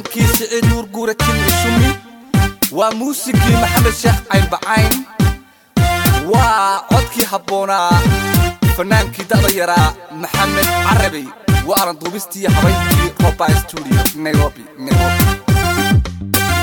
laxankii siciid nuur guura jimci shumi waa muusikii maxamed sheekh caynbacayn waa codkii habboonaa fanaankii da'da yaraa maxamed carabey waa aran duubistii habaynkii roba studio nairobi nairobi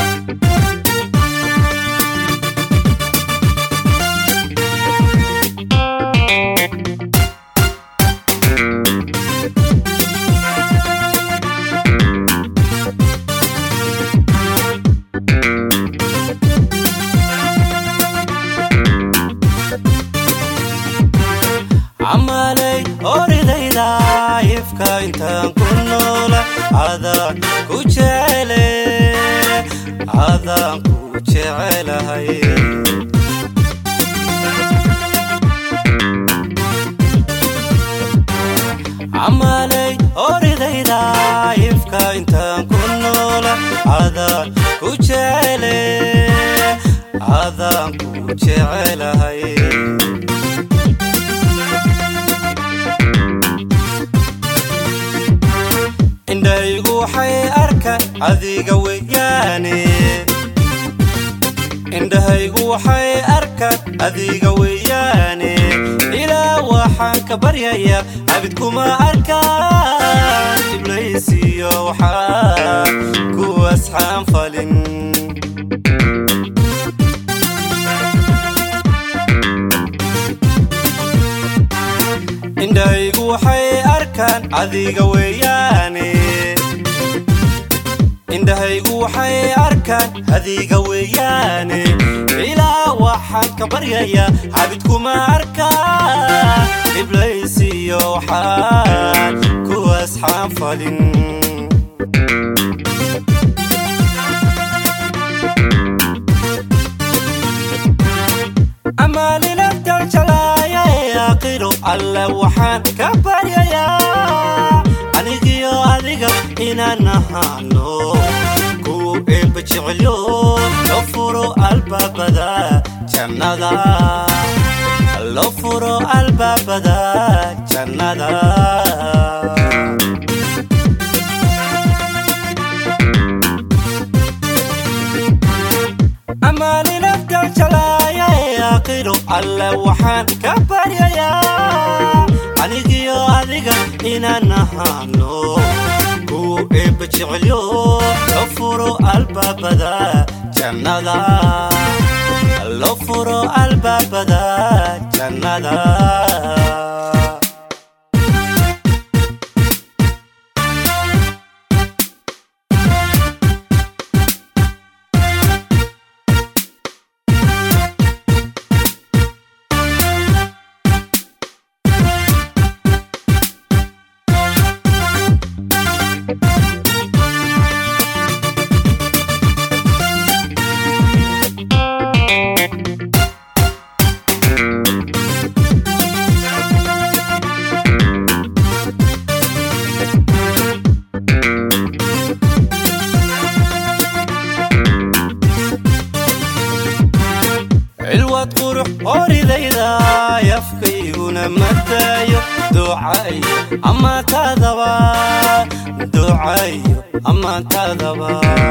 camalay oridayda ifka intaan ku noola adaan ku jecele adaan ku jecelahay camalay oridayda ifka intaan ku noola adaan ku jecele adaan ku jecelahay indhaygu waxay arkaan adiga weyaane indhahaygu waxay arkaan adiga weyaane ilaa waxaan ka baryayaa abid kuma arkaan iblaysiyo waxaa kuwaasxaan falin indhahaygu waxay arkaan adiga weyaane indhahaygu waxay arkaan adiga weeyaane ilaa waxaan ka baryayaa xabid kuma arkaan iblaysiyo waxaan kuwaasxaan falin amaalinaftan jalaaya ee aakhiro alle waxaan ka baryayaa anigiyo adiga inaan ahaano ku eebba jecelyo lo furo albaabada jannada lo furo albaabada jannada amaaninaftan jalaaya ee aakhiro alle waxaan ka baryayaa anigiyo adiga inaan ahaano ku eebba jecelyo lo furo albaabada jannada lo furo albaabada jannada cilwad qurux oridayda yafkayguna mataayo ducayo ammaantaadaba ducayo ammaantaadaba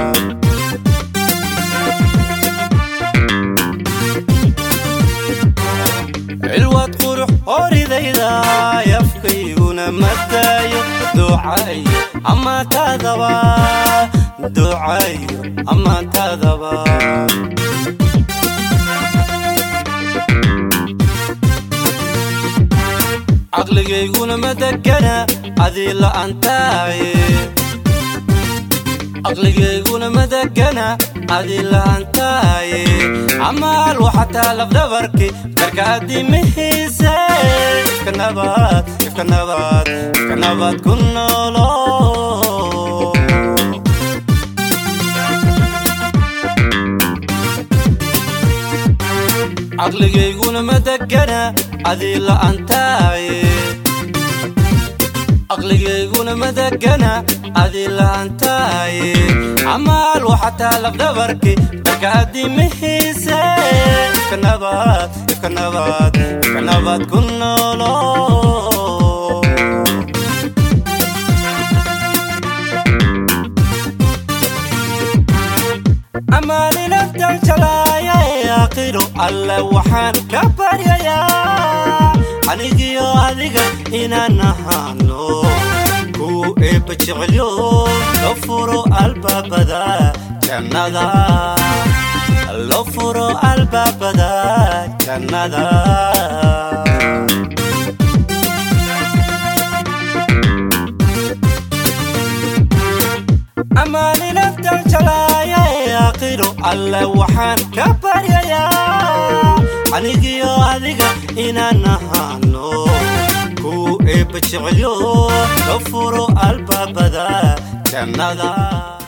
cilwad qurux oridayda yafkayguna mataayo ducayo ammaantaadaba ducayo ammaantaadaba caqligayguna ma degana adii la'antaaye caqligayguna ma degana adii la'antaaye amaal waxataa lafdhabarki marka adimihiise ifka nabad ifka nabad ifka nabad ku noolo caqligayguna ma degana adii la'antaaye caqligayguna ma degana adii la'antaaye amaal waxataa lafdhabarki marka adimihiise ifka nabad ifka nabad ifka nabad ku noolo alle waxaan ka baryayaa anigiyo adiga inaan ahaano ku eebba jecelyo loo furo albaabada jannada loo furo albaabada jannada amaani naftan jalaaya ee aakhiro alle waxaan ka baryayaa anigiyo adiga inaan ahaano ku eebba jecelyo loo furo albaabada jannada